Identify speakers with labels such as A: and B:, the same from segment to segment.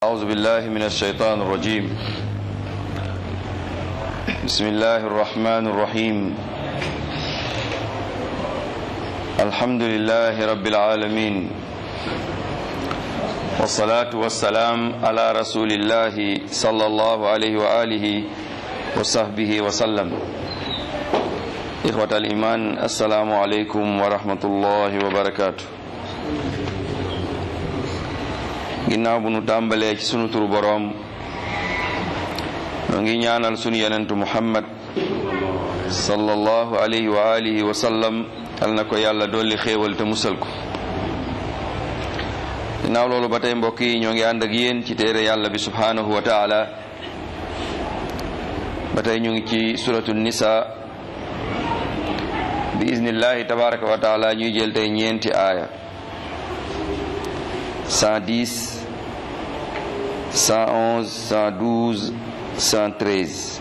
A: أعوذ بالله من الشيطان الرجيم بسم الله الرحمن الرحيم الحمد لله رب العالمين والصلاة والسلام على رسول الله صلى الله عليه وآله وصحبه وسلم إخوة الإيمان السلام عليكم ورحمة الله وبركاته ginnaaw bu nu tàmbalee ci sunu turu boroom noo ngi ñaanal sunu yenentu muhammad sallallahu alayhi wa alihi wa sallam yal na ko yàlla dolli xéewal te musal ko ginnaaw loolu ba tey mbokk yi ñoo ngi ànd ak yéen ci téere yàlla bi subhanahu wa taala ba tey ñu ngi ci suratu nisa bi iznillahi tabaraka wa taala ñuy jël tey ñeenti aaya 110 111 112 113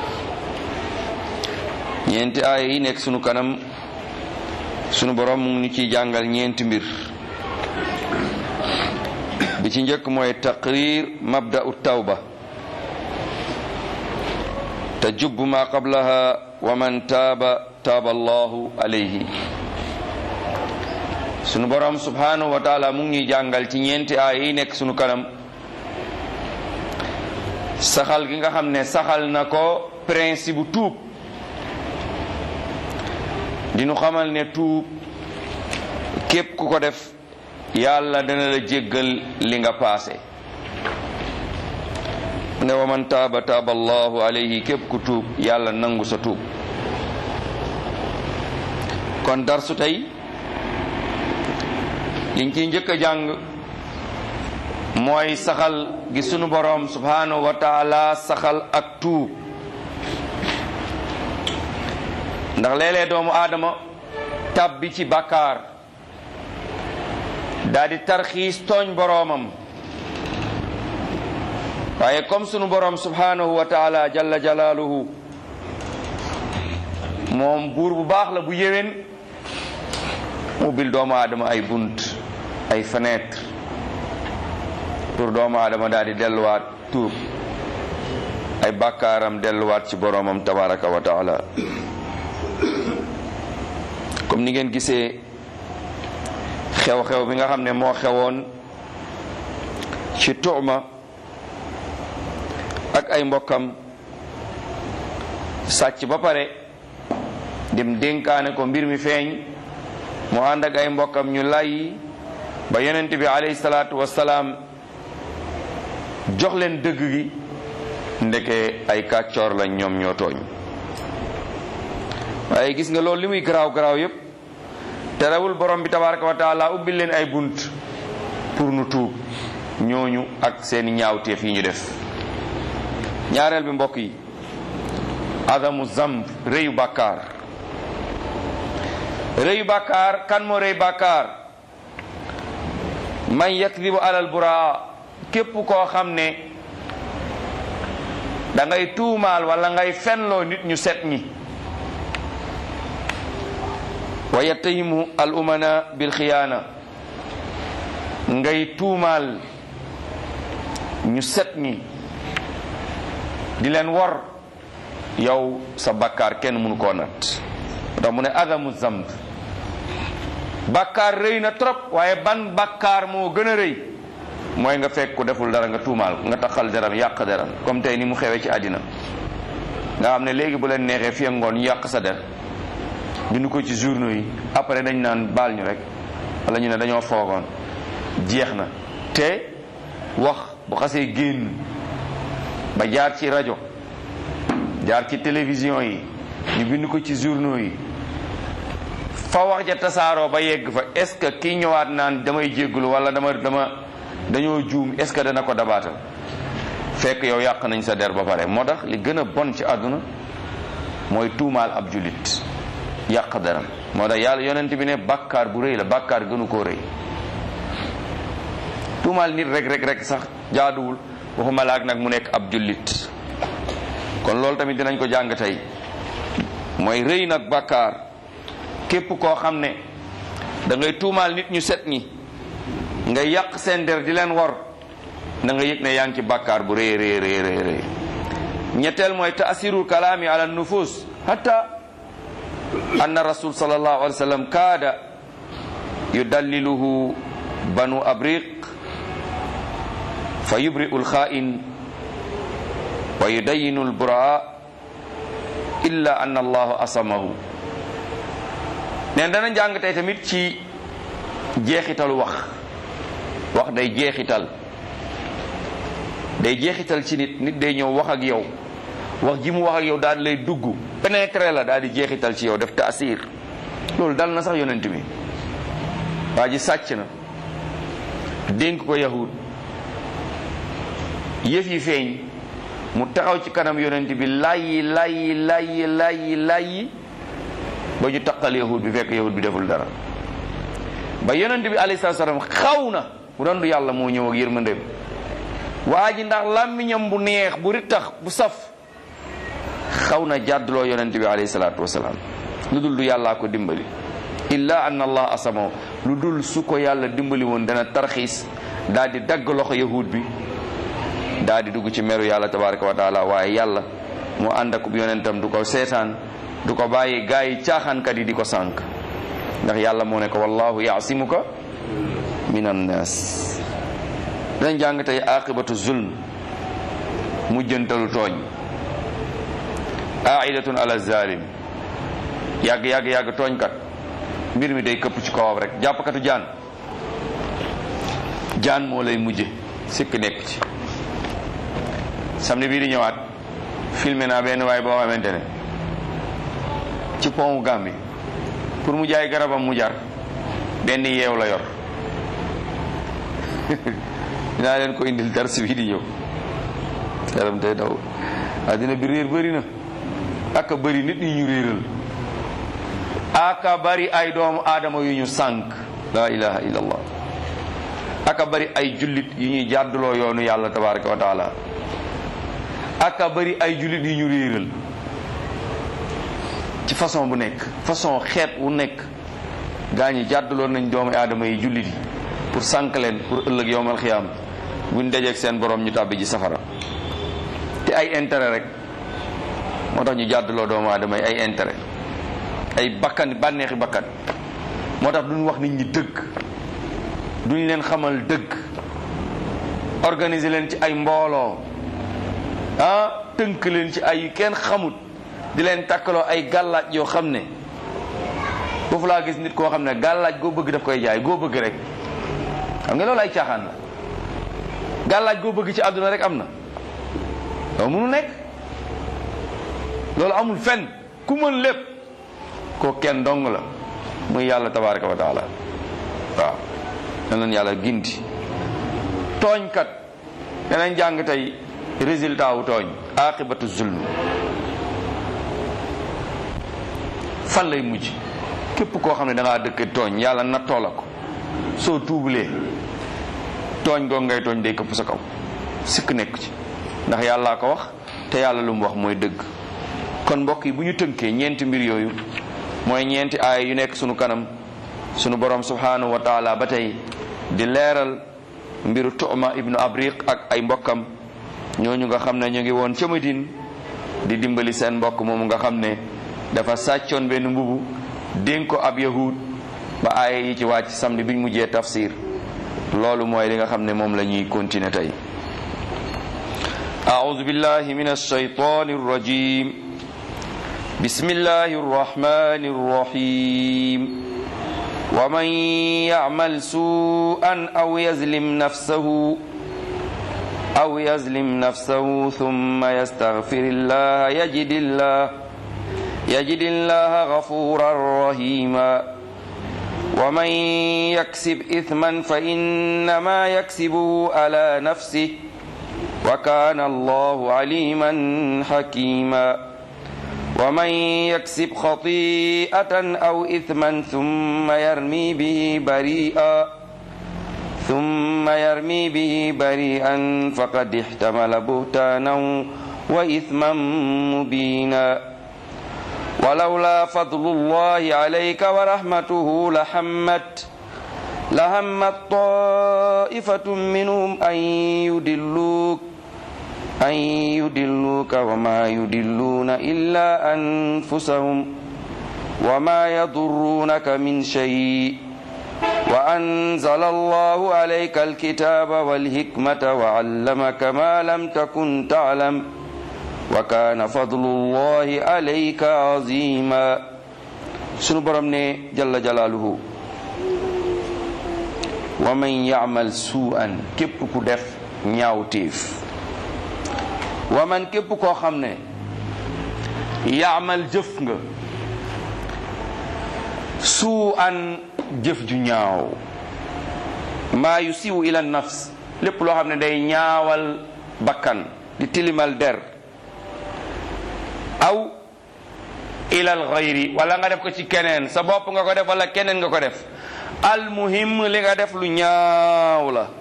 A: ñeenti aaya yi nekk sunu kanam sunu borom mu ngi ciy jàngal ñeenti mbir bi ci njëkk mooy taqrir mabda'u tawba tajubbu ma qablaha wa man taaba taaba allahu alayhi sunu borom subhanahu wa taala mu ngi ñuy jàngal ci ñeenti aaya yi nekk sunu kanam saxal gi nga xam ne saxal na ko principe bu tuub dinu xamal ne tuub képp ku ko def yàlla dana la jéggal li nga paase ne wa man taaba taaba allahu alayhi képp ku tuub yàlla nangu sa tuub kon darsu tey liñ ciy njëkk a jàng mooy saxal gi sunu boroom subhanahu wa taala saxal ak tuub ndax léeg-léeg doomu aadama tàbbi ci bàkkaar daal di tarxiis tooñ boroomam waaye comme sunu boroom subhanahu wa taala jalla jalaaluhu moom buur bu baax la bu yéwén mu bil doomu aadama ay bunt ay fenêtre pour doomu aadama daal di delluwaat tuub ay bàkkaaram delluwaat ci boroomam tabaraka wa taala comme ni ngeen gisee xew-xew bi nga xam ne moo xewoon ci tuuma ak ay mbokkam sàcc ba pare dem dénkaane ko mbir mi feeñ mu ànd ak ay mbokkam ñu lay ba yonent bi alayhi salaatu wasalaam jox leen dëgg gi ndeke ay kàccoor lañ ñoom ñoo tooñ waaye gis nga loolu li muy garaaw garaaw yépp terewul borom bi tabaraka wa taala ubbil leen ay bunt pour nu tuub ñooñu ak seeni ñaawteef yi ñu def ñaareel bi mbokk yi adamu zamb rëyu bàkkaar rëyu bàkkaar kan moo rëy bàkkaar man yakdibu alal buraa képp koo xam ne da ngay tuumaal wala ngay fenloo nit ñu set ñi wa yattahimu al umana bil xiyaana ngay tuumaal ñu set ñi di leen wor yow sa bakkaar kenn mënu koo nat ndax mu ne adamu zamb bakkaar rëy na trop waaye ban bakkaar moo gën a rëy mooy nga fekk ku deful dara nga tuumaal nga taxal deram yàq deram comme tey ni mu xewee ci àddina nga xam ne léegi bu leen neexee fi ngoon ñu yàq sa der bindu ko ci journaux yi après dañ naan baal ñu rek wala ñu ne dañoo foogoon jeex na te wax bu xasee génn ba jaar ci rajo jaar ci télévision yi ñu bind ko ci journaux yi fa wax ja tasaaroo ba yegg fa est-ce que kii ñëwaat naan damay jéggulu wala dama dama dañoo juum est-ce que dana ko dabaatal fekk yow yàq nañ sa der ba pare moo tax li gën a bon ci àdduna mooy tuumaal ab jullit yàq deram moo tax yàlla yonent bi ne bàkkaar bu rëy la bàkkaar gënu koo rëy tuumaal nit rek rek rek sax jaaduwul waxuma laak nag mu nekk ab jullit kon loolu tamit dinañ ko jàng tey mooy rëy nag bàkkaar képp koo xam ne da ngay tuumaal nit ñu set ñi nga yàq seen der di leen wor na nga yëg ne yaa ngi ci bàkkaar bu rëy rëy rëy rëy rëy ñetteel mooy taasirul kalaami ala nufus hatta anna rasul sallallahu alayhi wa sallam kaada yudalliluhu banu abriq fa yubri'u lxaa'in wa yudayinu lburaa illa anna allahu asamahu neen dana jàng tey tamit ci jeexitalu wax wax day jeexital day jeexital ci nit nit day ñëw wax ak yow wax ji mu wax ak yow daal di lay dugg pénétrer la daal di jeexital ci yow def taasir loolu dal na sax yonent bi waa ji sàcc na dénk ko yahud yëf yi feeñ mu taxaw ci kanam yonent bi layyi layyi layyi layyi layyi ba ñu taqal yahud bi fekk yahud bi deful dara ba yonent bi alayhi salaam xaw na mu doon du yàlla moo ñëw ak yërmandeem waa ji ndax làmmiñam bu neex bu rittax bu saf xaw na jàdduloo yonent bi alayhi salaatu wasalaam lu dul du yàllaa ko dimbali illa anna allah asamaw lu dul su ko yàlla dimbali woon dana tarxiis daal di dagg loxo yahud bi daal di dugg ci meru yàlla tabaraka wa taala waaye yàlla mu ànd ak yonentam du ko seetaan du ko bàyyi gaa yi caaxaankat yi di ko sànk ndax yàlla moo ne ko wallahu yaasimuka min annas dañ jàng tey aqibatu zulm mujjantalu tooñ aidatun ala zalim yàgg yàgg yàgg tooñkat mbir mi day këpp ci kawam rek jàppkatu jaan jaan moo lay mujje sikk nekk ci samedi bii di ñëwaat filmé naa benn waay boo xamante ne ci pont Gambie pour mu jaay garabam mu jar benn yeew la yor dinaa leen ko indil dars bii di ñëw yaram tey daw àddina bi réer bëri na aka bëri nit ñi ñu réeral aka bari ay doomu aadama yu ñu sànk la ilaha illallah aka bari ay jullit yu ñuy jàdduloo yoonu yàlla tabaraka wa taala aka bari ay jullit yu ñu réeral ci façon bu nekk façon xeet wu nekk gaa ñi jàdduloo nañ doomu aadama yi jullit yi pour sànk leen pour ëllëg yowmal xiyaam buñ dajeeg seen borom ñu tàbbi ji safara te ay intérêt rek moo tax ñu jàdduloo doomu aadama yi ay intérêt ay bakkan bànneexi bakkan moo tax duñ wax nit ñi dëgg duñ leen xamal dëgg organiser leen ci ay mbooloo ah tënk leen ci ay kenn xamut di leen takkaloo ay gàllaaj yoo xam ne foofu laa gis nit koo xam ne gàllaaj goo bëgg daf koy jaay goo bëgg rek xam nga loolu ay caaxaan la gàllaaj goo bëgg ci àdduna rek am na loolu mënu nekk loolu amul fenn ku mën lépp ko kenn dong la muy yàlla tabaraka wa taala waaw na leen yàlla gindi tooñkat danañ jàng tey résultat wu tooñ aqibatu zulm fan lay mujj képp koo xam ne da ngaa dëkk tooñ yàlla nattoo la ko soo tuubulee tooñ goo ngay tooñ day këpp sa kaw sikk nekk ci ndax yàllaa ko wax te yàlla lu mu wax mooy dëgg kon mbokk yi bu ñu tënkee ñeenti mbir yooyu mooy ñeenti aaya yu nekk sunu kanam sunu borom subhanahu wa taala ba tey di leeral mbiru Tu'ma ibnu Abriq ak ay mbokkam ñooñu nga xam ne ñu ngi woon ca Madine di dimbali seen mbokk moomu nga xam ne dafa sàccoon benn mbubu dénk ko ab yahud ba aaya yi ci wàcc samedi biñ mujjee tafsir loolu mooy li nga xam ne moom la ñuy continuer tey أعوذ بالله من الشيطان الرجيم بسم الله الرحمن الرحيم ومن يعمل سوءا أو يظلم نفسه أو يظلم نفسه ثم يستغفر الله يجد الله يجد الله غفورا رحيما ومن يكسب إثما فإنما يكسبه على نفسه وكان الله عليما حكيما ومن يكسب خطيئة أو إثما ثم يرمي به بريئا ثم يرمي به بريئا فقد احتمل بهتانا وإثما مبينا ولولا فضل الله عليك ورحمته لحمت
B: لهمت طائفة منهم أن يدلوك أن يدلوك وما يدلون إلا أنفسهم وما يضرونك من شيء وأنزل الله عليك الكتاب والحكمة وعلمك ما لم تكن تعلم وكان فضل الله عليك عظيما sunu borom ne jalla jalaaluhu wa man yaamal suu'an képp ku def ñaawteef wa man képp koo xam ne yaamal jëf nga suu'an jëf ju ñaaw maa yu siwu ila nafs lépp loo xam ne day ñaawal bakkan di tilimal der aw ilal xayri wala nga def ko ci keneen sa bopp nga ko def wala keneen nga ko def almuhim li nga def lu ñaaw la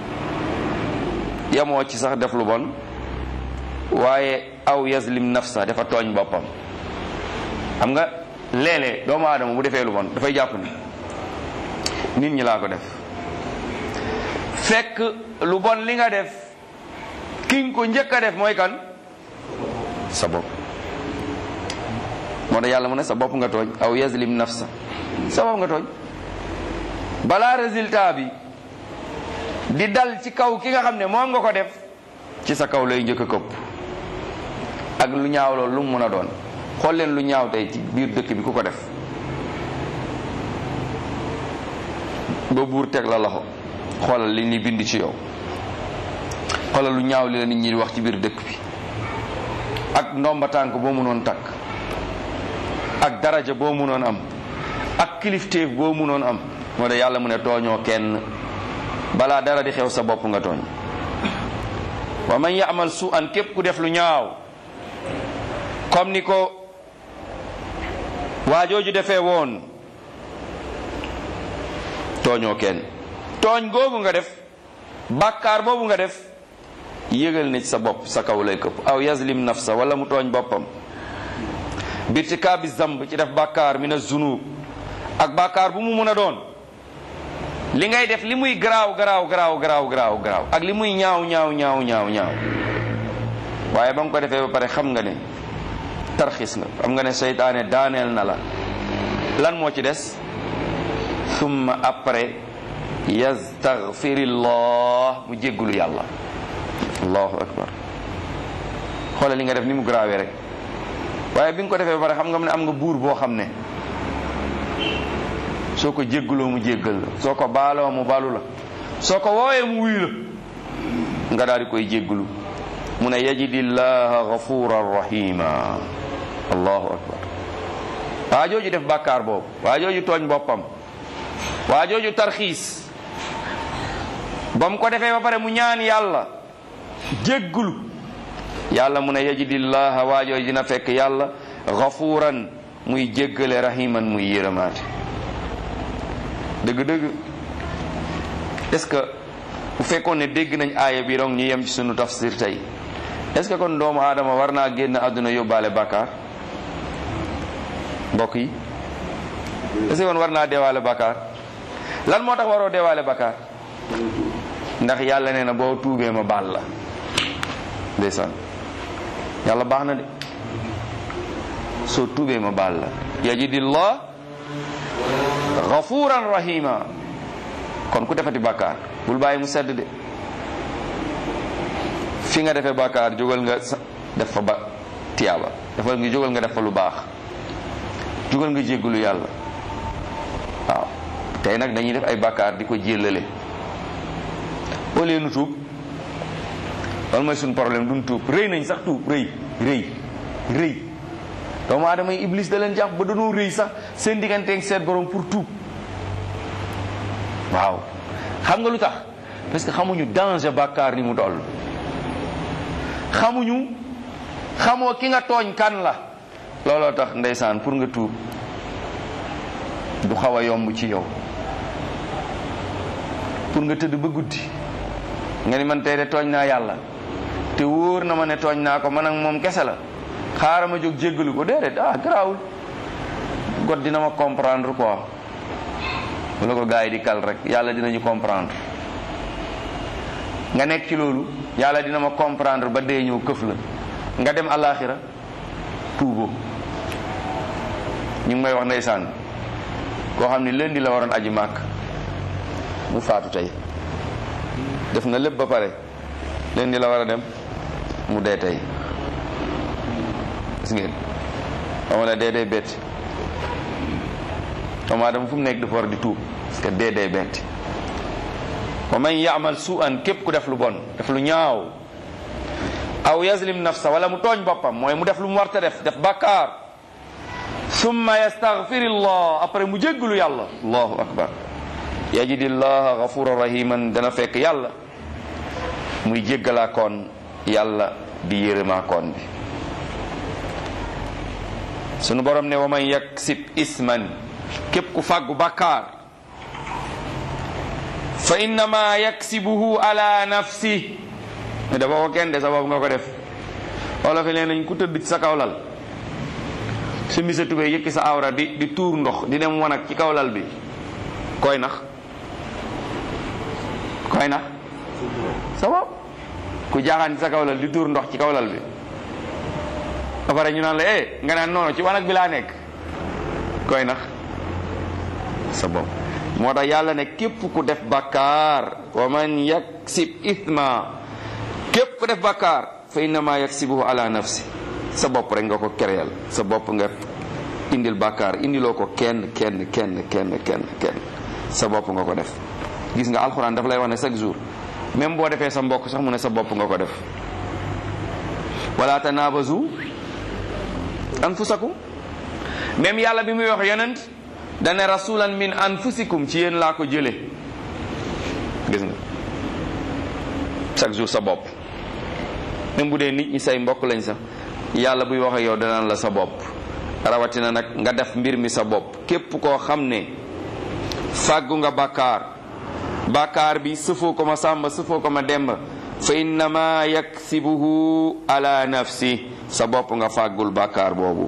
B: yamoo ci sax def lu bon waaye aw yazlim nafsa dafa tooñ boppam xam nga léeg-léeg doomu aadama bu defee lu bon dafay jàpp ni nit ñi laa ko def fekk lu bon li nga def ki nga ko njëkk a def mooy kan sa bopp moo tax yàlla mu ne sa bopp nga tooñ aw yazlim nafsa sa bopp nga tooñ balaa résultat bi di dal ci kaw ki nga xam ne moom nga ko def ci sa kaw lay njëkk a këpp ak lu ñaaw loolu lu mu mën a doon xool leen lu ñaaw tey ci biir dëkk bi ku ko def ba buur teg la loxo xoolal li ni bind ci yow xoolal lu ñaaw li la nit ñi di wax ci biir dëkk bi ak ndomba tànk boo mënoon takk ak daraja boo mënoon am ak kilifteef boo mënoon am moo de yàlla mu ne tooñoo kenn balaa dara di xew sa bopp nga tooñ wa man yaamal su an képp ku def lu ñaaw comme ni ko waajooju defee woon tooñoo kenn tooñ googu nga def bàkkaar boobu nga def yëgal ne ci sa bopp sa kaw lay këpp aw yazlim nafsa wala mu tooñ boppam birtikaabi zamb ci def bàkkaar mina zunub ak bàkkaar bu mu mun a doon li ngay def li muy garaaw garaaw garaaw garaaw garaaw garaaw ak li muy ñaaw ñaaw ñaaw ñaaw ñaaw waaye ba nga ko defee ba pare xam nga ne tarxis nga xam nga ne seytaane daaneel na la lan moo ci des summa après yastaghfirillah mu jéggulu yàlla allahu akbar xoolal li nga def ni mu garaawee rek waaye bi nga ko defee ba pare xam nga ne am nga buur boo xam ne soo ko jégguloo mu jéggal la soo ko baaloo mu balu la soo ko woowee mu wuyu la nga daal di koy jéggulu mu ne yajidillaha gafuran rahima allahu akbar waa jooju def bàkkaar boobu waa jooju tooñ boppam waa jooju tarxiis ba mu ko defee ba pare mu ñaan yàlla jéggulu yàlla mu ne yajidillaha waa jooju dina fekk yàlla gafuran muy jéggale rahiman muy yërëmaate dëgg-dëgg est-ce que bu fekkoon ne dégg nañ aaya bi rong ñu yem ci sunu tafsir tey est-ce que kon doomu aadama war naa génn àdduna yóbbaale bàkkaar mbokk yi est-ce que kon war naa deewaale bàkkaar lan moo tax waroo deewaale bàkkaar ndax yàlla nee na boo tuubee ma baal la ndeysaan yàlla baax na de soo tuubee ma baal la yajidillah gafuran rahima kon ku defati bàkkaar bul bàyyi mu sedd de fi nga defee bàkkaar jógal nga def fa ba tiyaaba defal nga jógal nga def fa lu baax jógal nga jéggalu yàlla waaw tey nag dañuy def ay bàkkaar di ko jéllale au lieu nu tuub loolu mooy suñu problème duñ tuub rëy nañ sax tuub rëy rëy rëy doomu aadama yi iblis da leen jàpp ba dañoo rëy sax seen digganteeg seet borom pour tuub waaw xam nga lu tax parce que xamuñu danger bàkkaar ni mu toll xamuñu xamoo ki nga tooñ kan la looloo tax ndeysaan pour nga tuub du xaw a yomb ci yow pour nga tëdd ba guddi nga ni man tey de tooñ naa yàlla te wóor na ma ne tooñ naa ko man ak moom kese la xaaral ma jóg jéggalu ko déedéet ah garaawul god dina ma comprendre quoi
A: bu la ko gars yi di kal rek yàlla dinañu comprendre nga nekk ci loolu yàlla dina ma comprendre ba dee ñëw këf la nga dem alaxira tuuboo ñu ngi may wax ndeysaan koo xam ne lundi la waroon aji màkk mu faatu tey def na lépp ba pare lundi la war a dem mu dee tey gis ngeen xama la dee dee betti doomu aadama fu mu nekk dafa war di tuub parce que dee dee betti wa man yaamal su'an képp ku def lu bon def lu ñaaw aw yazlim nafsa wala mu tooñ boppam mooy mu def lu mu warta def def bàkkaar summa yastaghfirillah après mu jéggalu yàlla allahu akbar yajidillaha ghafuran rahiman dana fekk yàlla muy jéggalaa koon yàlla di yërëmaa koon bi sunu borom ne wa man yaksib isman képp ku fàggu bàkkaar fa innama yaksibuhu ala nafsi ne dafa ko kenn de sa bopp nga ko def wala fi nee nañ ku tëdd ci sa kaw lal su mi sa tubee yëkki sa awra di di tuur ndox di dem wanag ci kaw lal bi koy nax koy nax sa bopp ku jaaxaan ci sa kaw lal di tuur ndox ci kaw lal bi ba pare ñu naan la eh nga naan noonu ci wanag bi laa nekk koy nax sa bopp moo tax yàlla ne képp ku def bakkaar wa man yaksib ithma képp ku def bakkaar fa innama yaksibuhu ala nafsi sa bopp rek nga ko kereel sa bopp nga indil bakkaar indiloo ko kenn kenn kenn kenn kenn kenn sa bopp nga ko def gis nga alxuraan daf lay wax ne chaque jour même boo defee sa mbokk sax mu ne sa bopp nga ko def wala tanabazu anfusakum même yàlla bi muy wax yonent dane rasulan min anfusikum ci yéen laa ko jële gis nga chaque jour sa bopp même bu dee nit ñi say mbokk lañ sax yàlla buy wax ak yow danaan la sa bopp rawatina nag nga def mbir mi sa bopp képp koo xam ne fàggu nga bàkkaar bàkkaar bi sëfoo ko ma sàmba sëfoo ko ma demba fa innama yaksibuhu ala nafsi sa bopp nga fàggul bàkkaar boobu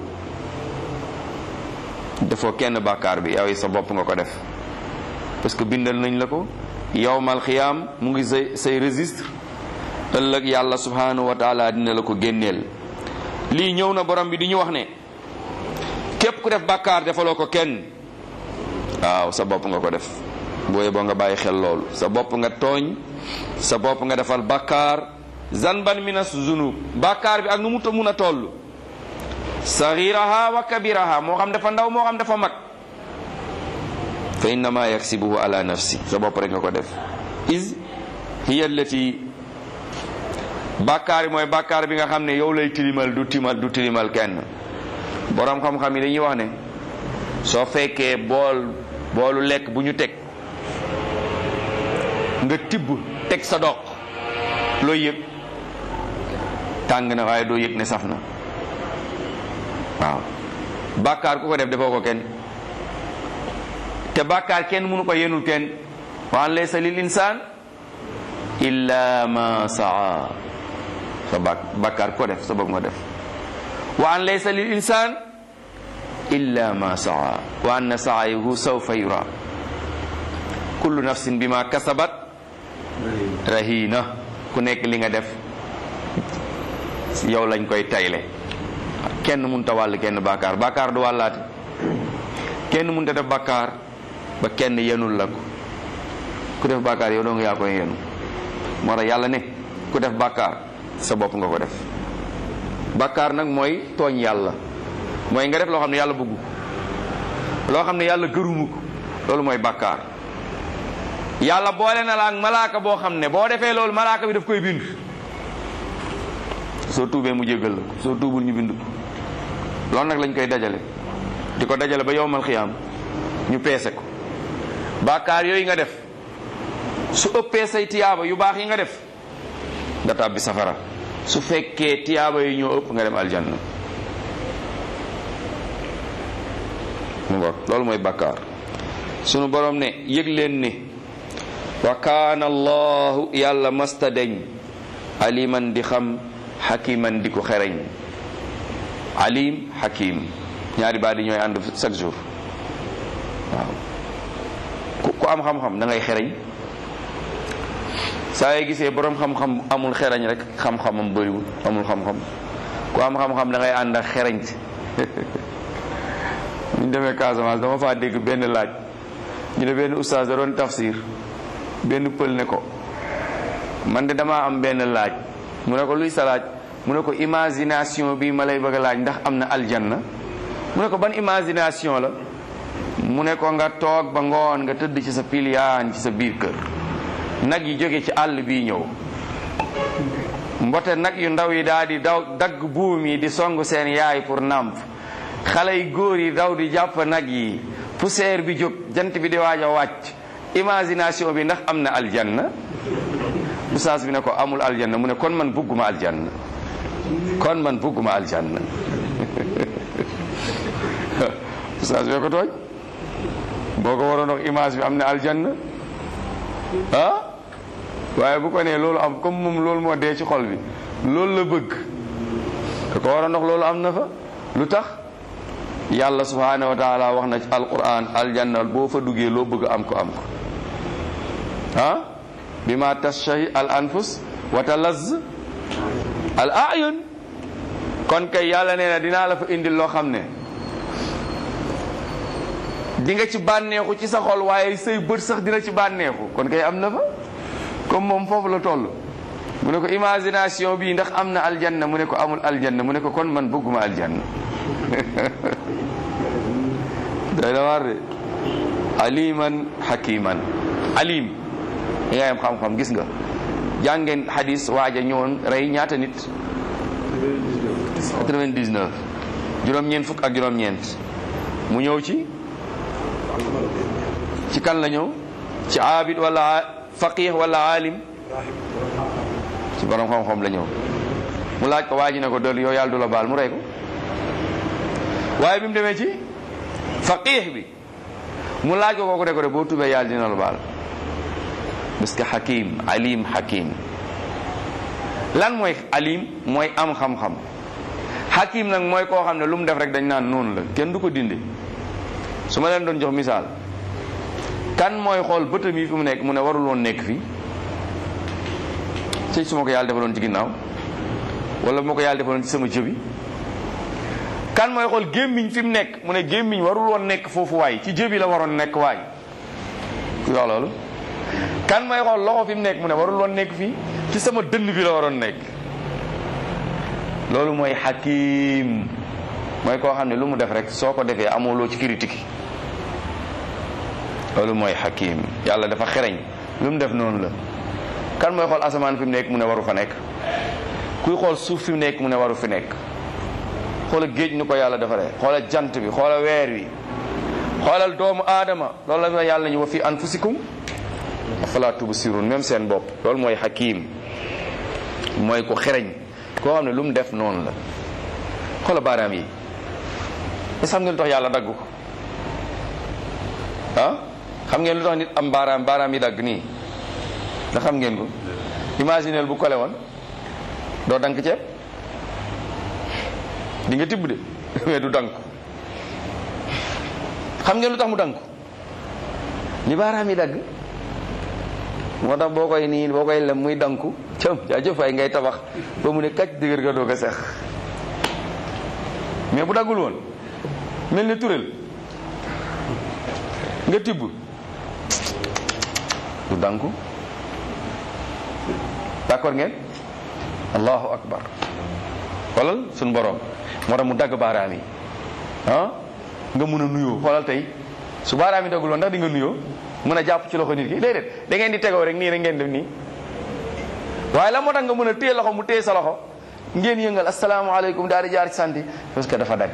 A: defoo kenn bàkkaar bi yow sa bopp nga ko def parce que bindal nañ la ko yowmal xiyaam mu ngi say say registre ëllëg yàlla subhanahu wa taala dina la ko génneel lii ñëw na borom bi di ñu wax ne képp ku def bàkkaar defaloo ko kenn waaw sa bopp nga ko def booye boo nga bàyyi xel loolu sa bopp nga tooñ sa bopp nga defal bàkkaar zanban minas zunub bàkkaar bi ak nu mu ta mun a toll saghiraha wa kabiraha moo xam dafa ndaw moo xam dafa mag fa innama yaksibuhu ala nafsi sa bopp rek nga ko def is hiya allati bàkkaar yi mooy bàkkaar bi nga xam ne yow lay tilimal du timal du tilimal kenn borom xam-xam yi dañuy wax ne soo fekkee bool boolu lekk bu ñu teg nga tibb teg sa doq looy yëg tàng na waaye doo yëg ne saf na waaw bàkkaar ku ko def defoo ko kenn te bàkkaar kenn mënu ko yenul kenn wa an laysa lil insaan illa ma saa sa bak bàkkaar ku ko def sa bopp nga def wa an laysa lil insaan illa ma saa wa anna saayahu sawfa yura kullu nafsin bima kasabat rahina ku nekk li nga def yow lañ koy tayle kenn mënut a wàll kenn bàkkaar bàkkaar du wàllaate kenn mënut a def bàkkaar ba kenn yenul la ko ku def bàkkaar yow doo nga yaa koy yenu moo tax yàlla ne ku def bàkkaar sa bopp nga ko def bàkkaar nag mooy tooñ yàlla mooy nga def loo xam ne yàlla bëggu loo xam ne yàlla gërumu ko loolu mooy bàkkaar yàlla boole na la ak malaaka boo xam ne boo defee loolu malaaka bi daf koy bind soo tuubee mu jéggal la ko soo tuubul ñu bind ko loolu nag lañ koy dajale di ko dajale ba yowmal xiyaam ñu peese ko bàkkaar yooyu nga def su ëppee say tiyaaba yu baax yi nga def nga tàbbi safara su fekkee tiyaaba yi ñoo ëpp nga dem aljanna mu ngoog loolu mooy bàkkaar sunu borom ne yëg leen ne wa kaana allahu yàlla masta deñ aliman di xam xakiman di ko xereñ alim xakim ñaari baat yi ñooy ànd chaque jour waaw
B: ku ku am xam-xam da ngay xereñ saa yi gisee borom xam-xam amul xereñ rek xam-xamam bëriwul amul xam-xam ku am xam-xam da ngay ànd ak xereñ ñu demee Casamance dama faa dégg benn laaj ñu ne benn oustaz da doon tafsir benn pël ne ko man de damaa am benn laaj mu ne ko luy sa laaj mu ne ko imagination bi ma lay bëgg a laaj ndax am na aljanna mu ne ko ban imagination la mu ne ko nga toog ba ngoon nga tëdd ci sa piliyaan ci sa biir kër nag yi jóge ci àll bii ñëw mbote nag yu ndaw yi daal di daw dagg buum yi di song seen yaay pour nàmp xale yi góor yi daw di jàpp nag yi poussière bi jóg jant bi di waaj a wàcc imagination bi ndax am na aljanna oustaz bi ne ko amul aljanna mu ne kon man bugguma aljanna kon man bugguma aljanna oustaz bi ko tooñ boo ko waroon wax image bi am na aljanna ah waaye bu ko nee loolu am comme moom loolu moo dee ci xol bi loolu la bëgg da ko waroon wax loolu am na fa lu tax yàlla subhanahu wa taala wax na ci alquran aljanna boo fa duggee loo bëgg am ko am ko ah bi ma tashahi al anfus wa talaz al ayun kon kay yàlla nee na dinaa la fa indil loo xam ne di nga ci bànneexu ci sa xol waaye say bët sax dina ci bànneexu kon kay am na fa comme moom foofu la toll mu ne ko imagination bi ndax am na aljanna mu ne ko amul aljanna mu ne ko kon man bëgguma aljanna day da war de aliman hakiman alim yi nga yam xam-xam gis nga jàngeen hadis waaja ñëwoon rey ñaata nit 99 juróom-ñeent fukk ak juróom-ñeent mu ñëw ci ci kan la ñëw ci abid wala faqih wala alim ci borom xam-xam la ñëw mu laaj ko waa ji ne ko dol yow yàlla du la baal mu rey ko waaye bi mu demee ci faqih bi mu laaj ko kooku ne ko de boo tubee yàlla dina la baal parce que hakim alim hakim lan mooy alim mooy am xam-xam hakim nag mooy koo xam ne lu mu def rek dañ naan noonu la kenn du ko dindi su ma leen doon jox misaal kan mooy xool bëtam yi fi mu nekk mu ne warul woon nekk fii ci su ma ko yàlla defaloon ci ginnaaw wala bu ma ko yàlla defaloon ci sama jëbi kan mooy xool gémmiñ fi mu nekk mu ne gémmiñ warul woon nekk foofu waay ci jëbi la waroon nekk waay ku wax loolu kan mooy xool loxo fi mu nekk mu ne warul woon nekk fii ci sama dënn bi la waroon nekk loolu mooy hakim mooy koo xam ne lu mu def rek soo ko defee amoo loo ci critique loolu mooy hakim yàlla dafa xereñ lu mu def noonu la kan mooy xool asamaan fi mu nekk mu ne waru fa nekk kuy xool suuf fi mu nekk mu ne waru fi nekk xoola géej ni ko yàlla defaree xoola jant bi xoola weer wi xoolal doomu aadama loolu la ma yàlla ñu wa fi anfusikum afala tubsirun même seen bopp loolu mooy hakim mooy ko xereñ koo xam ne lu mu def noonu la xoola baaraam yi est xam ngeen lu tax yàlla dagg ko ah xam ngeen lu tax nit am baaraam baaraam yi dagg nii ndax xam ngeen ko imagineel bu kole woon doo dank ceeb di nga tibb de mais du dank xam ngeen lu tax mu dank ni baaraam yi dagg moo tax boo koy nii boo koy lem muy danku cam jaajëf ay ngay tabax ba mu ne kacc dëgër nga doog a sex mais bu daggul woon mel ni turel nga tibb du danku d'accord ngeen allahu akbar xoolal suñ borom moo tax mu dagg baaraam yi ah nga mun a nuyoo xoolal tey su baaraam yi daggul woon ndax di nga nuyoo mën a jàpp ci loxo nit ki déedéet da ngeen di tegoo rek nii rek ngeen def nii waaye la moo tax nga mën a téye loxo mu téye sa loxo ngeen yëngal asalaamaaleykum daal di jaar ci santi parce que dafa dagg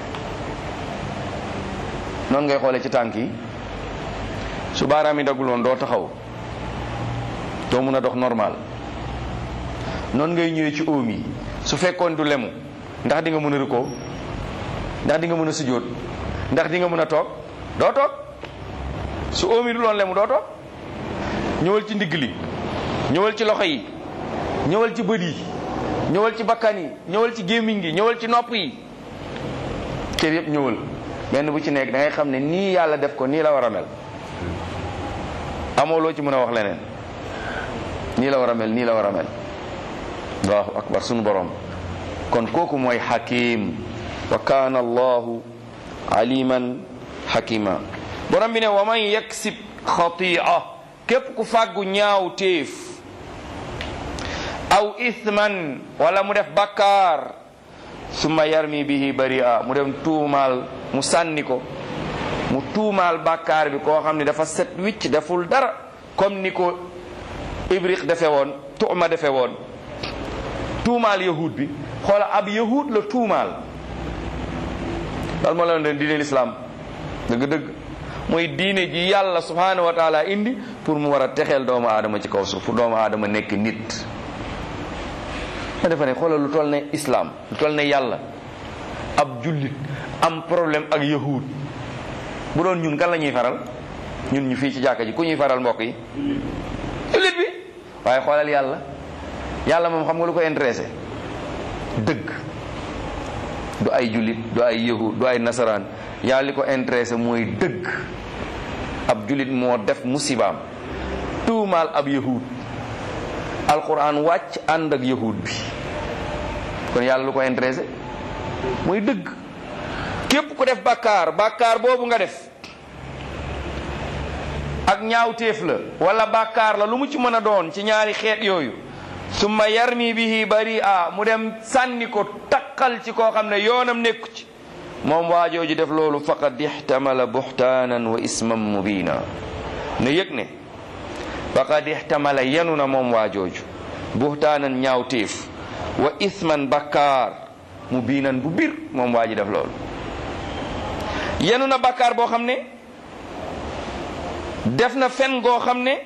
B: noonu ngay xoolee ci tànk yi su baaraam yi daggul woon doo taxaw doo mun a dox normal noonu ngay ñëwee ci oom yi su fekkoon du lemu ndax di nga mën a rukkoo ndax di nga mën a sujjóot ndax di nga mën a toog doo toog su oom yi du loon lemu doo toog ñëwal ci ndigg li ñëwal ci loxo yi ñëwal ci bët yi ñëwal ci bakkan yi ñëwal ci gémmiñ gi ñëwal ci nopp yi cër yëpp ñëwal benn bu ci nekk da ngay xam ne nii yàlla def ko nii la war a mel amoo loo ci mën a wax leneen nii la war a mel nii la war a mel allahu akbar sunu borom kon kooku mooy hakim wa kaana allahu aliman hakima borom bi ne wa man yaksib xatia képp ku fàggu ñaaw téef aw ithman wala mu def bakkaar summa yarmi bihi baria mu dem tuumaal mu sànni ko mu tuumaal bakkaar bi koo xam ne dafa set wicc deful dara comme ni ko ibriq defe woon tuuma defe woon tuumaal yahud bi xoola ab yahud la tuumaal loolu moo la doon diine lislaam dëgg-dëgg mooy diine ji yàlla subhanahu wa taala indi pour mu war a texeel doomu aadama ci kaw suuf pour doomu aadama nekk nit ma defa ne xoolal lu toll ne islam lu toll ne yàlla ab jullit am problème ak yahud bu doon ñun kan la ñuy faral ñun ñu fii ci jàkka ji ku ñuy faral mbokk yi jullit bi waaye xoolal yàlla yàlla moom xam nga lu ko intéressé dëgg du ay jullit du ay yahud du ay nasaraan yàlla li ko intéressé mooy dëgg ab jullit moo def musibaam tuumaal ab yahud alquran wàcc ànd ak yahud bi kon yàlla lu ko intéressé mooy dëgg képp ku def bàkkaar bàkkaar boobu nga def ak ñaawteef la wala bàkkaar la lu mu ci mën a doon ci ñaari xeet yooyu summa yarmi bihi bari a mu dem sànni ko takkal ci koo xam ne yoonam nekku ci moom waajooju def loolu faqad ixtamala buxtaanan wa isman mubina ne yëg ne faqad ixtamala yenu na moom waajooju buxtaanan ñaawteef wa isman bakkaar mubinan bu bir moom waa ji def loolu yenu na bakkaar boo xam ne def na fen goo xam ne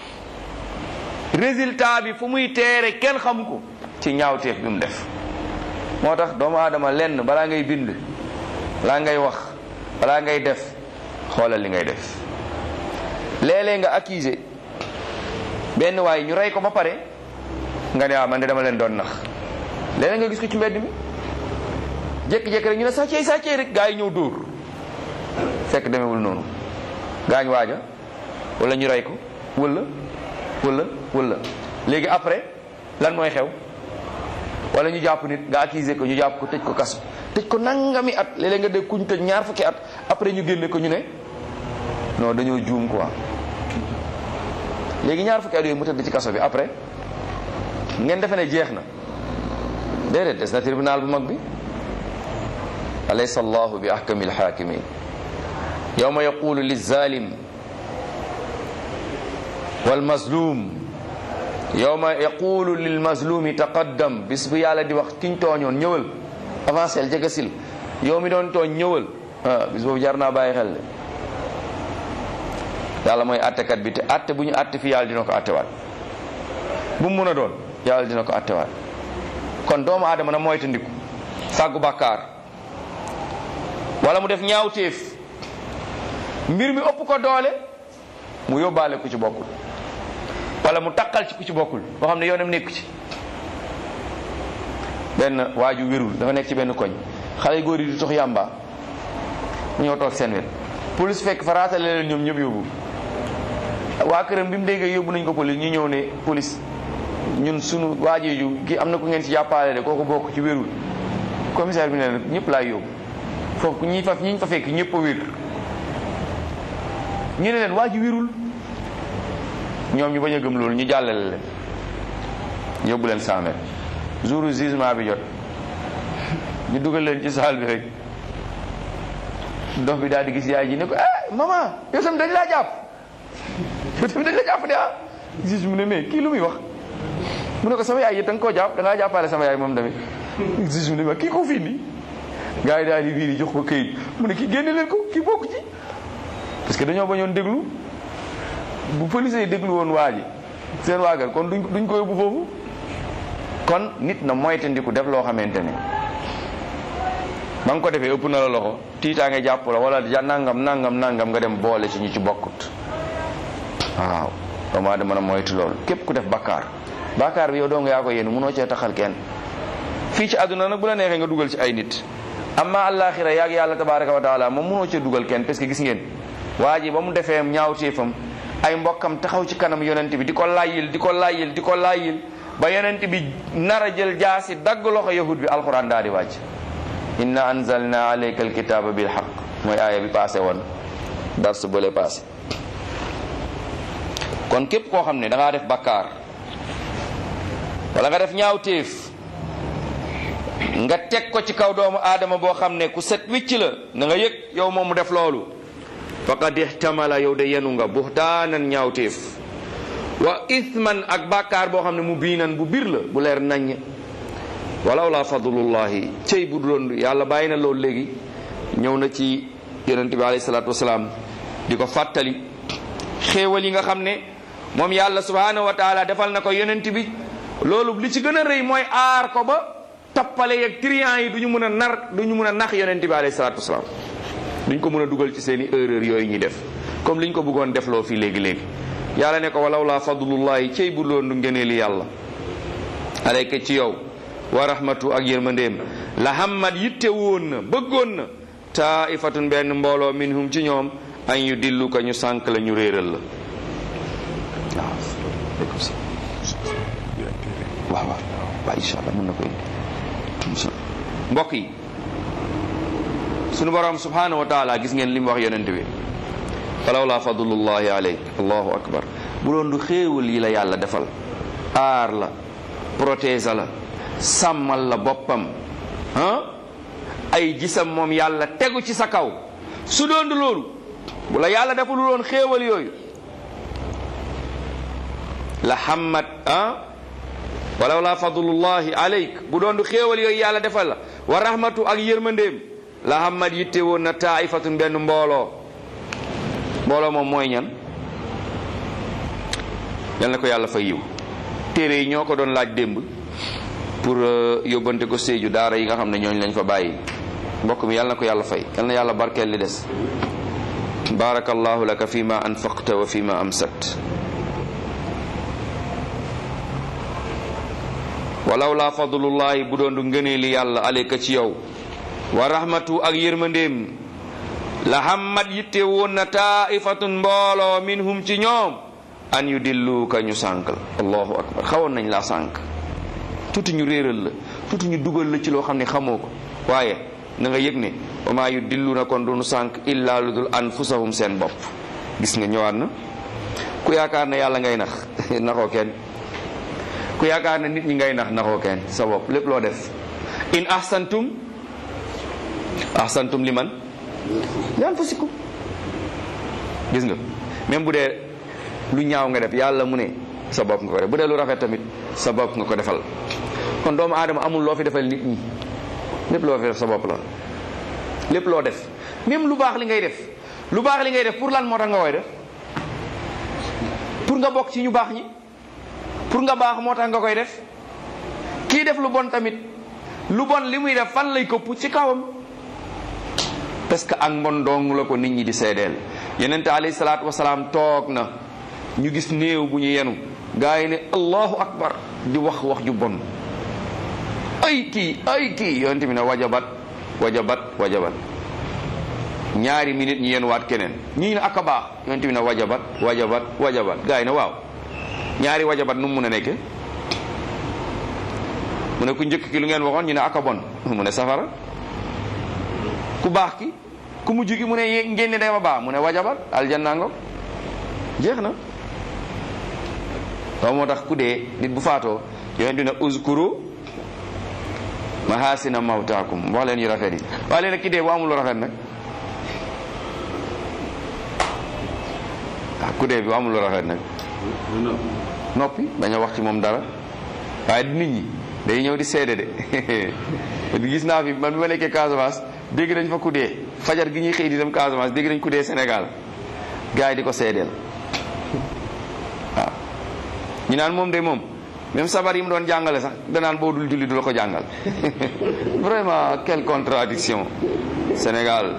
B: résultat bi fu muy teere kenn xamu ko ci ñaawteef bi mu def moo tax doomu aadama lenn balaa ngay bind balaa ngay wax balaa ngay def xoolal li ngay def léeg-léeg nga accusé benn waay ñu rey ko ba pare nga ne waaw man de dama leen doon nax léeg-léeg nga gis ko ci mbedd mi jékki-jékki rek ñu ne sàccee sàccee rek gaa yi ñëw dóor fekk demewul noonu gaañ waaja wala ñu rey ko wala wala wala léegi après lan mooy xew wala ñu jàpp nit nga accusé ko ñu jàpp ko tëj ko kaso tëj ko nangami at léeg-léeg nga dégg kuñ tëj ñaar fukki at après ñu génne ko ñu ne non dañoo juum quoi léegi ñaar fukki at yooyu mu tëdd ci kaso bi après ngeen defe ne jeex na déedéet des na tribunal bu mag bi alaysa allahu bi ahkami alxaakimin yawma yaqulu lizalim walmazlum yawma yaqulu lilmazlumi taqaddam bis bu yàlla di wax kiñ tooñoon ñëwal avancé jegesil yow mi doon tooñ ñëwal ah bis boobu jar naa bàyyi xel de yàlla mooy attekat bi te atte bu ñu atte fi yàlla dina ko attewaat bu mu mun a doon yàlla dina ko attewaat kon doomu aadama na moytandiku fàggu bàkkaar wala mu def ñaawteef mbir mi ëpp ko doole mu yóbbaale ku ci bokkul wala mu takkal ci ku ci bokkul boo xam ne yoonam nekku ci benn waaju wérul dafa nekk ci benn koñ xale góor yi di tox yàmba mu ñëw toog seen wet police fekk fa raatale leen ñoom ñëpp yóbbu waa këram bi mu déggee yóbbu nañ ko police ñu ñëw ne police ñun sunu waajeeju gi am na ku ngeen ci jàppale de kooku bokk ci wérul commissaire bi ne nag ñëpp laay yóbbu foofu ñi fa ñi fa fekk ñëpp a wér ñu ne leen waa ji wérul ñoom ñu bañ a gëm loolu ñu jàllale leen yóbbu leen 100 mètres jour jugement bi jot ñu dugal leen ci saal bi rek dox bi daal di gis yaay ji ne ko eh maman yow tamit dañ laa jàpp yow tamit dañ la jàpp de ah juge mu ne mais kii lu muy wax mu ne ko sama yaay yi da nga koo jàpp da ngaa jàppale sama yaay moom tamit juge mu ne ma kii ko fii nii gars yi daal di biir jox ko këyit mu ne kii génne leen ko kii bokk ci parce que dañoo bañoon déglu bu police yi déglu woon waa ji seen waagal kon duñ duñ ko yóbbu foofu kon nit na moytandiku def loo xamante ne ba nga ko defee ëpp na la loxo tiitaa nga jàpp la wala ja nangam nangam nangam nga dem boole ci ñu ci bokkut waaw doomu aadama mën a moytu loolu képp ku def bakkaar bakkaar bi yow doo nga yaa ko yéen mënoo cee taxal kenn fii ci àdduna nag bu la neexee nga dugal ci ay nit amma àllaaxira yaag yàlla tabaraka wa taala moom mënoo cee dugal kenn parce que gis ngeen waa ji ba mu defee ñaawteefam ay mbokkam taxaw ci kanam yonent bi di ko layyil di ko layyil di ko layyil ba yonent bi nar a jël jaasi dagg loxo yahud bi alquran daa di wàcc inna anzalna alayka alkitaba bil haqq mooy aaya bi passé woon dars bële passé kon képp koo xam ne da ngaa def bakkaar wala nga def ñaawteef nga teg ko ci kaw doomu aadama boo xam ne ku set wicc la na nga yëg yow moom mu def loolu faqad ihtamala yow de yenu nga buhtaanan ñaawteef wa ithman ak bàkkaar boo xam ne mu biinan bu bir la bu leer naññ walaw la fadlullahi cey bu doon yàlla bàyyi na loolu léegi ñëw na ci yonente bi alayhi salaatu wasalaam di ko fàttali xéewal yi nga xam ne moom yàlla subhanahu wa taala defal na ko yonent bi loolu li ci gën a rëy mooy aar ko ba tappale yeeg triant yi du ñu mën a nar du ñu mën a nax yonent bi alayhi salaatu wasalaam duñ ko mën a dugal ci seen i erreur yooyu ñuy def comme liñ ko bëggoon defloo fii léegi-léegi yàlla ne ko walaw la fadlullahi cey bu loon du ngëneeli yàlla alayka ci yow wa rahmatu ak yërmandeem la hammat yitte woon na bëggoon na taifatun benn mbooloo minhum ci ñoom an yu dillu ka ñu sànk la ñu réeral la waaw waaw waaw incha allah mën na koy mbokk yi sunu borom subhanahu wa taala gis ngeen li mu wax yonent bi walaw la fadlullahi alayk allahu akbar bu doon du xéewal yi la yàlla defal aar la protéger la sàmmal la boppam ah ay gisam moom yàlla tegu ci sa kaw su doon du loolu bu la yàlla defal lu doon xéewal yooyu la hammat ah walaw la fadlullahi alayk bu doon du xéewal yooyu yàlla defal la wa rahmatu ak yërmandeem la hammat yitte woon na taifatun benn mbooloo mbooloo moom mooy ñan yal na ko yàlla fa yiw téere yi ñoo ko doon laaj démb pour yóbbante ko séeju daara yi nga xam ne ñooñu lañ fa bàyyi mbokk mi yal na ko yàlla fay yal na yàlla barkeel li des barakallahu laka fi ma anfaqta wa fi ma amsakt walaw la fadlullahi bu doon du ngënee li yàlla aleyka ci yow wa rahmatu ak yërmandeem la hammat yitte woon na taifatun mbooloo minhum ci ñoom an yu dilluuka ñu sànk la allahu akbar xawoon nañ laa sànk tuuti ñu réeral la tuuti ñu dugal la ci loo xam ne xamoo ko waaye na nga yëg ne wa maa yu dillu na kon duñu sànk illa lu dul anfusahum seen bopp gis nga ñëwaat na ku yaakaar ne yàlla ngay nax naxoo kenn ku yaakaar ne nit ñi ngay nax naxoo kenn sa bopp lépp loo def in ahsantum ahsantum liman li anfusikum gis nga même bu dee lu ñaaw nga def yàlla mu ne sa bopp nga ko def bu dee lu rafet tamit sa bopp nga ko defal kon doomu aadama amul loo fi defal nit ñi lépp loo fi def sa bopp la lépp loo def même lu baax li ngay def lu baax li ngay def pour lan moo tax nga koy def pour nga bokk ci ñu baax ñi pour nga baax moo tax nga koy def kii def lu bon tamit lu bon li muy def fan lay këpp ci kawam parce que ak mbon dong la ko nit ñi di seedeel yenente alayhi salaatu wasalaam toog na ñu gis néew bu ñu yenu gaa yi ne allahu akbar di wax wax ju bon ay kii ay kii yonente bi ne wajabat wajabat wajabat ñaari minute ñu yenuwaat keneen ñii ne ak a baax yonente bi ne wajabat wajabat wajabat gaa yi ne waaw ñaari wajabat nu mu mun a nekke mu ne ku njëkk ki lu ngeen waxoon ñu ne ak a bon mu ne safara ku baax ki ku mujj ki mu ne ngeen ne dama baax mu ne wajabat aljanna ngo jeex na waaw moo tax ku dee nit bu faatoo yonent dina uzkuru mahasina mawtaakum wax leen yu rafet yi wax leen ki dee bu amul lu rafet nag ah ku dee bi bu amul lu rafet nag noppi bañ a wax ci moom dara waaye nit ñi day ñëw di seede de gis naa fi man bi ma nekkee Casamance dégg nañ fa ku dee fajar gi ñuy xëy di dem Casamance dégg nañ ku dee Sénégal gars yi di ko seedeel waaw ñu naan moom de moom même sabar yi mu doon jàngale sax danaan boo dul julli du la ko jàngal vraiment quelle contradiction Sénégal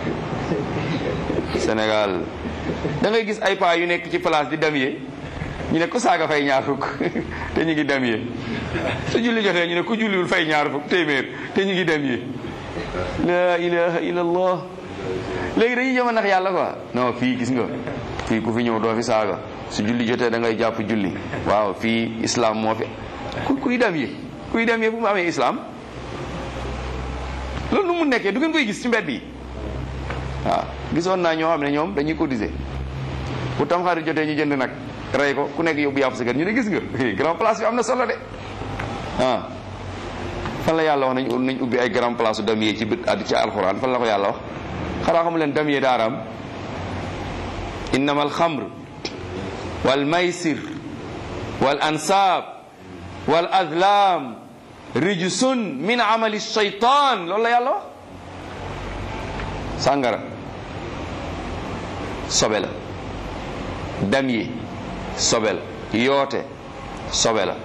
B: Sénégal da ngay gis ay paa yu nekk ci place di damyee ñu ne ku saaga fay ñaar fukk te ñu ngi damyee su julli jotee ñu ne ku julliwul fay ñaar fukk téeméer te ñu ngi damyee la ilaha illallah léegi dañuy jëm a nax yàlla quoi non fii gis nga fii ku fi ñëw doo fi saaga su julli jotee da ngay jàpp julli waaw fii islam moo fi ku kuy dem yi kuy dem yi fu mu amee islam loolu nu mu nekkee du ngeen koy gis ci mbedd yi waaw gisoon naa ñoo xam ne ñoom dañuy cotiser bu tam xarit jotee ñu jënd nag rey ko ku nekk yóbbu yàpp sa kër ñu ne gis nga grand place bi am na solo de ah fan la yàlla wax nañ nañ ubbi ay grand place damier ci bit addi ci alxuraan fan la ko yàlla wax xanaa xamu leen damier daaraam innama alxamr wal maysir wal ansaab wal azlam rijsun min amali shaytan loolu la yàlla wax sàngara sobe la damier sobe la yoote sobe la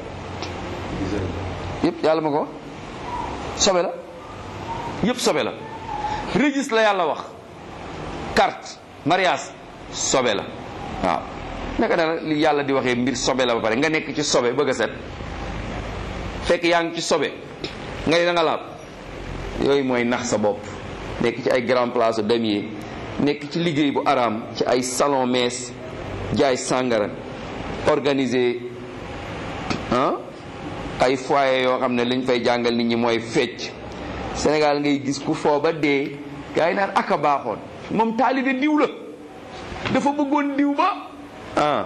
B: yëpp yàlla ma ko wax sobe la yëpp sobe la registre la yàlla wax carte mariage sobe la waaw naka na li yàlla di waxee mbir sobe la ba pare nga nekk ci sobe bëgg a set fekk yaa ngi ci sobe nga ne da nga laab yooyu mooy nax sa bopp nekk ci ay grand place damier nekk ci liggéey bu araam ci ay salon mees jaay sàngara organiser ah ay foyer yoo xam ne liñ fay jàngal nit ñi mooy fecc Sénégal ngay gis ku foo ba dee gars yi naan aka baaxoon moom taalibe diw la dafa bëggoon diw ba ah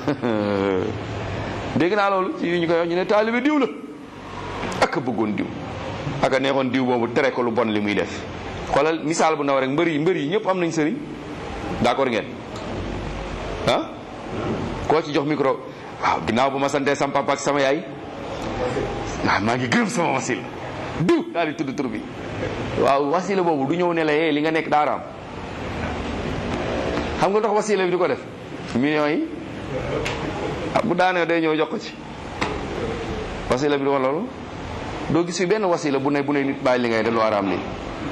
B: dégg naa loolu ci yu ñu koy wax ñu ne taalibe diw la aka bëggoon diw aka neexoon diw boobu tere ko lu bon li muy def xoolal misaal bu ndaw rek mbër yi mbër yi ñëpp am nañ sëriñ d'accord ngeen ah koo ci jox micro waaw ginnaaw bu ma santee sama papa ak sama yaay waaw maa ngi gërëm sama wasil diw daal di tudd tur bi waaw wasila boobu du ñëw ne la yee li nga nekk daaraam xam nga tax wasila bi di ko def millions yi ah bu daanee day ñëw jox ko ci wasila bi du loolu doo gis fi benn wasila bu ne bu ne nit bàyyi li ngay def lu araam li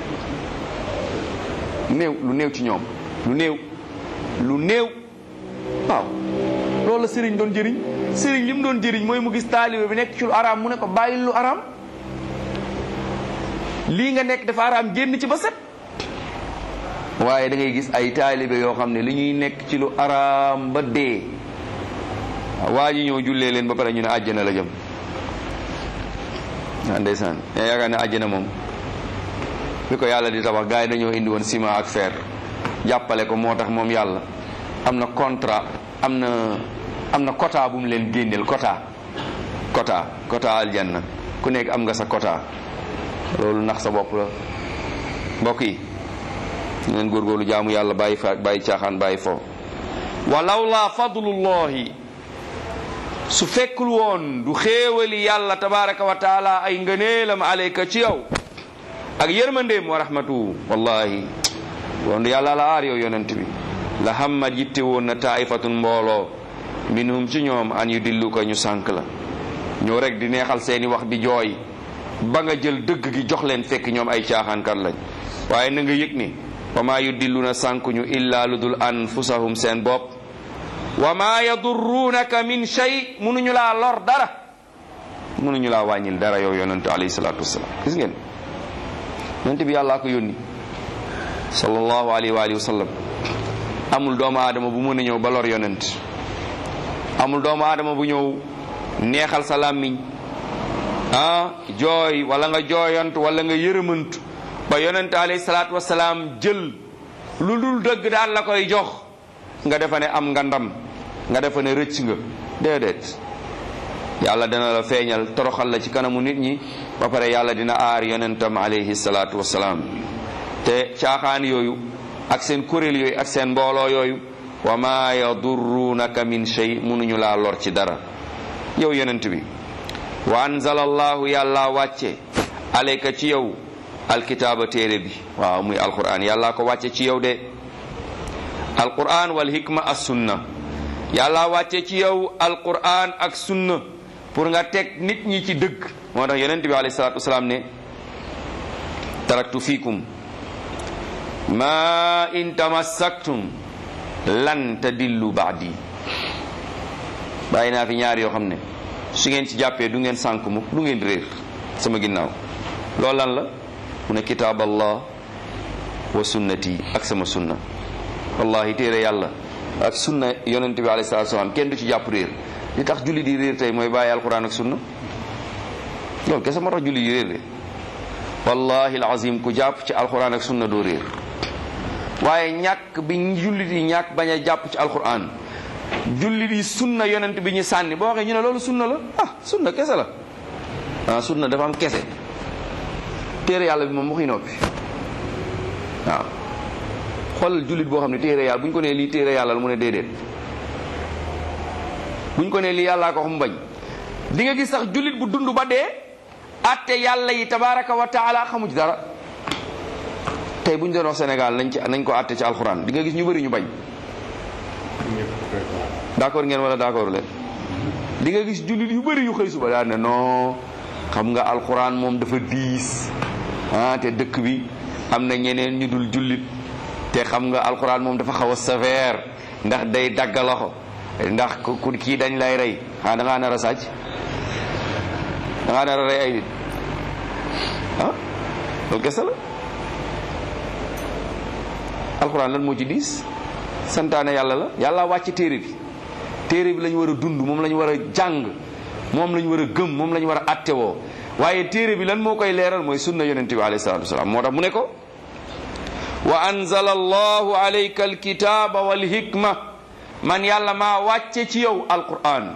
B: néew lu néew ci ñoom lu néew lu néew waaw loolu la sëriñ doon jëriñ sëriñ li mu doon jëriñ mooy mu gis taalibe bi nekk ci lu araam mu ne ko bàyyil lu araam lii nga nekk dafa araam génn ci ba set waaye da ngay gis ay taalibe yoo xam ne li ñuy nekk ci lu araam ba dee waa ji ñëw jullee leen ba pare ñu ne àjjana la jëm ah ndeysaan yaa yaakaar ne àjjana moom bi ko yàlla di tabax gars yi dañoo indi woon ciment ak fer jàppale ko moo tax moom yàlla am na contrat am na am na quota bu mu leen génneel quota quota quota aljanna ku nekk am nga sa quota loolu nax sa bopp la mbokk yi ñu leen góorgóorlu jaamu yàlla bàyyi fa bàyyi caaxaan bàyyi fo walaw la fadlullahi su fekkul woon du xéewali yàlla tabaraka wa taala ay ngëneelam aleyka ci yow ak yërmandeem wa rahmatu wallahi woon yàlla la aar yow yonent bi la hamma jitte woon na taifatun mbooloo minhum ci ñoom an yu dillu ko ñu sànk la ñoo rek di neexal seeni wax di jooy ba nga jël dëgg gi jox leen fekk ñoom ay caaxaankat lañ waaye na nga yëg ni wa maa yu dillu na sànkuñu illa lu dul anfusahum seen bopp wa maa yadurruunaka min shay munuñu laa lor dara munuñu laa wàññil dara yow yonente alayhi salaatu wasalaam gis ngeen yonente bi yàllaa ko yónni sallallahu alayhi wa alihi wa sallam amul doomu aadama bu mën a ñëw ba lor yonent amul doomu aadama bu ñëw neexal sa làmmiñ ah jooy wala nga jooyant wala nga yërëmant ba yonent alayhi salaatu wasalaam jël lu dul dëgg daal la koy jox nga defa ne am nga ndam nga defa ne rëcc nga déedéet yàlla dina la feeñal toroxal la ci kanamu nit ñi ba pare yàlla dina aar yonentam alayhi salaatu wasalaam te caaxaan yooyu ak seen kuréel yooyu ak seen mbooloo yooyu wa ma yadurruunaka min shay munuñu laa lor ci dara yow yonent bi wa anzala allahu yàlla wàcce alayka ci yow alkitaaba téere bi waaw muy alquran yàlla ko wàcce ci yow de alquran wal hikma as sunna yàlla wàcce ci yow alquran ak sunna pour nga teg nit ñi ci dëgg moo tax yonent bi alayhi salaatu wasalaam ne taraktu fiikum ma in tamassaktum lan tadillu baadi bàyyi naa fi ñaar yoo xam ne su ngeen ci jàppee du ngeen sànk mukk du ngeen réer sama ginnaaw loolu lan la mu ne kitaab allah wa sunnati ak sama sunna wallahi téere yàlla ak sunna yonent bi alayhi salaatu salaam kenn du ci jàpp réer li tax julli di réer tey mooy bàyyi alquran ak sunna loolu kese moo tax julli di réer de wallahi alazim ku jàpp ci alquran ak sunna doo réer waaye ñàkk bi julli di ñàkk bañ a jàpp ci alquran julli di sunna yonent bi ñu sànni boo waxee ñu ne loolu sunna la ah sunna kese la ah sunna dafa am kese téere yàlla bi moom waxuy noppi waaw xoolal jullit boo xam ne téere yàlla bu ñu ko nee lii téere yàlla la mu ne déedéet bu ñu ko nee lii yàllaa ko wax mu bañ di nga gis sax jullit bu dund ba dee atte yàlla yi tabaraka wa taala xamu ci dara tey bu ñu doon wax Sénégal nañ ci nañ ko atte ci alxuraan di nga gis ñu bëri ñu bañ d'accord ngeen wala d'accord leen di nga gis jullit yu bëri yu xëy suba daal ne non xam nga alxuraan moom dafa diis ah te dëkk bi am na ñeneen ñu dul jullit te xam nga alxuraan moom dafa xaw a sévère ndax day dagg loxo ndax ku kii dañ lay rey ah da ngaa nar a sàcc da ngaa nar a rey ay nit ah loolu kese la alxuraan lan moo ci diis santaane yàlla la yàlla wàcc téere bi téere bi lañu war a dund moom la ñu war a jàng moom la ñu war a gëm moom la ñu war a attewoo waaye téere bi lan moo koy leeral mooy sunna yonente bi alayhi salatu wasalaam moo tax mu ne ko wa anzala allahu alayka alkitaba walhikma man yàlla maa wàcce ci yow alquran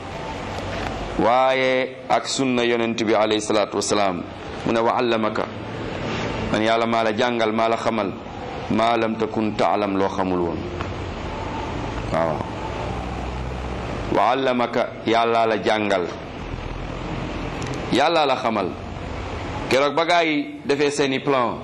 B: waaye ak sunna yonente bi alayhi salatu wasalaam mu ne wa allamaka man yàlla maa la jàngal maa la xamal maa lam takun taalam loo xamul woon waaw wa allamaka yàlla la jàngal yàlla la xamal keroog ba gaa yi defee seeni plan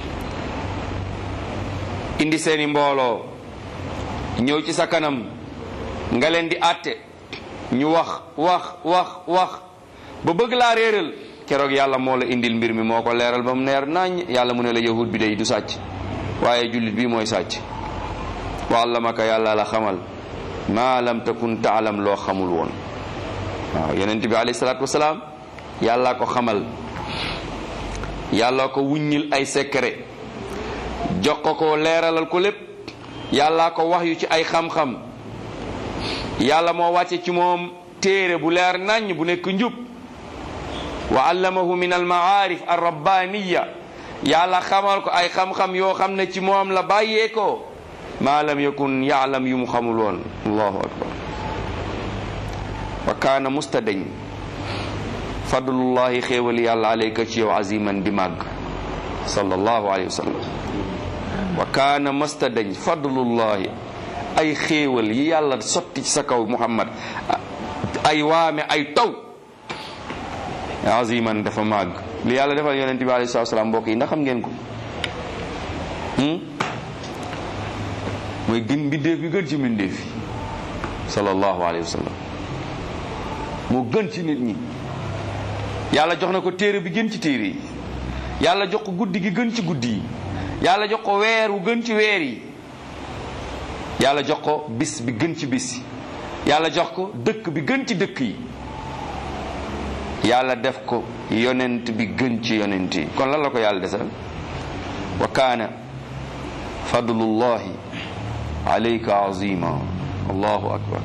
B: indi seeni mbooloo ñëw ci sa kanam nga leen di àtte ñu wax wax wax wax ba bëgg laa réeral keroog yàlla moo la indil mbir mi moo ko leeral ba mu neer nañ yàlla mu ne la yahud bi day du sàcc waaye jullit bi mooy sàcc wa allamaka yàlla la xamal maa lam takun taalam loo xamul woon waaw yonent bi alayhi salaatu wasalaam yàlla ko xamal yàlla ko wuññil ay secret jox ko ko leeralal ko lépp yàlla ko wax yu ci ay xam-xam yàlla moo wàcce ci moom téere bu leer naññ bu nekk njub wa allamahu min almaarif arrabbaniya yàlla xamal ko ay xam-xam yoo xam ne ci moom la bàyyee ko maa lam yakun yaalam yu mu xamul woon allahu akbar wa kaana mustadeñ fadlullahi xéewali yàlla alayka ci yow aziman di màgg sallallahu alayhi wa sallam wa kaana mustadeñ fadlullahi ay xéewal yi yàlla sotti ci sa kaw muhammad ay waame ay taw aziman dafa màgg li yàlla defal yonente bi alayhi salatu salaam mbokk yi ndax xam ngeen ko mooy gën mbindeef bi gën ci mbindeef yi sallallahu alayhi wa sallam moo gën ci nit ñi yàlla jox na ko téere bi gën ci téere yi yàlla jox ko guddi gi gën ci guddi yi yàlla jox ko weer wu gën ci weer yi yàlla jox ko bis bi gën ci bis yi yàlla jox ko dëkk bi gën ci dëkk yi yàlla def ko yonent bi gën ci yonent yi kon lan la ko yàlla desal wa kaana fadlullahi alayka azima allahu akbar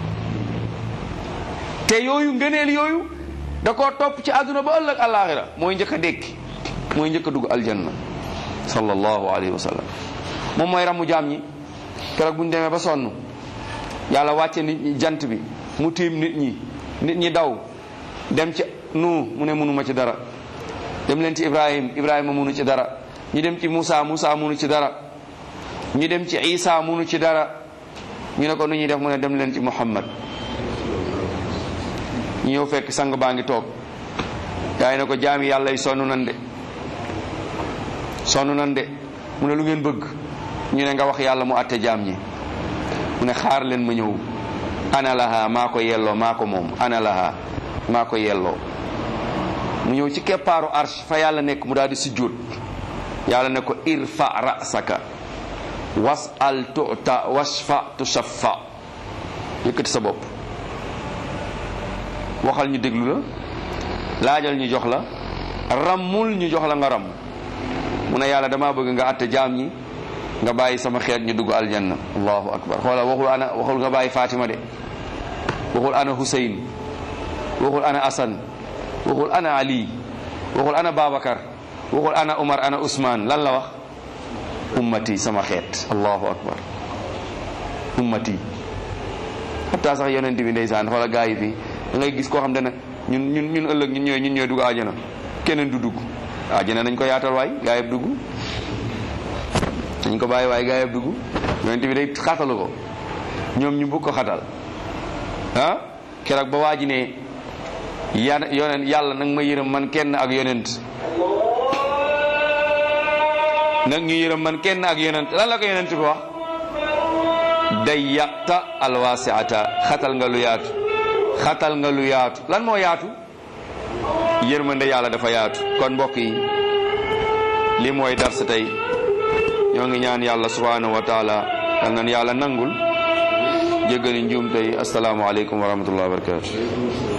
B: te yooyu ngëneel yooyu da koo topp ci àdduna ba ëllëg alaxira mooy njëkk a dékki mooy njëkk a dugg aljanna sallallahu alayhi wa sallam moom mooy ramu jaam ñi keroog bu ñu demee ba sonn yàlla wàcce nit ñi jant bi mu tiim nit ñi nit ñi daw dem ci nu mu ne mënuma ci dara dem leen ci ibrahim ibrahima mënu ci dara ñu dem ci Moussa Moussa mënu ci dara ñu dem ci Isa mënu ci dara ñu ne ko nu ñuy def mu ne dem leen ci Muhammad ñu ñëw fekk sang baa ngi toog gaa yi ne ko jaami yàlla yi sonn nan de sonn nan de mu ne lu ngeen bëgg ñu ne nga wax yàlla mu àtte jaam ñi mu ne xaar leen ma ñëw ana laha maa ko yelloo maa ko moom ana laha maa ko yelloo mu ñëw ci keppaaru arsh fa yàlla nekk mu daal di sujjóot yàlla ne ko irfa rasaka wasal tuta wasfa tushaffa yëkkati sa bopp waxal ñu déglu la laajal ñu jox la rammul ñu jox la nga ram mu ne yàlla dama bëgg nga àtte jaam ñi nga bàyyi sama xeet ñu dugg aljanna allahu akbar xoola waxul ana waxul nga bàyyi Fatima de waxul ana Hussein waxul ana Asan waxul ana Ali waxul ana Babacar waxul ana Umar ana Usman lan la wax ummati sama xeet allahu akbar ummati xataa sax yonent bi ndeysaan xoola gaa yi fii da ngay gis koo xam ne ñun ñun ñun ëllëg ñun ñooy ñun ñooy dugg àjjana keneen du dugg àjjana nañ ko yaatal waay gaa yëpp dugg dañ ko bàyyi waaye gaa yëpp dugg yonent bi day xatalu ko ñoom ñu bëgg ko xatal ah keroog ba waa ji ne ya yonent yàlla nag ma yërëm man kenn ak yonent nag ñu yërëm man kenn ak yonent lan la ko yonent bi wax day yàqta alwaasiata xatal nga lu yaatu xatal nga lu yaatu lan moo yaatu yërmande yàlla dafa yaatu kon mbokk yi li mooy dar sa tey ñoo ngi ñaan yàlla subhanahu wa taala yal nan yàlla nangul jéggali njuum tey assalaamu aleykum wa rahmatullahi wa barakatu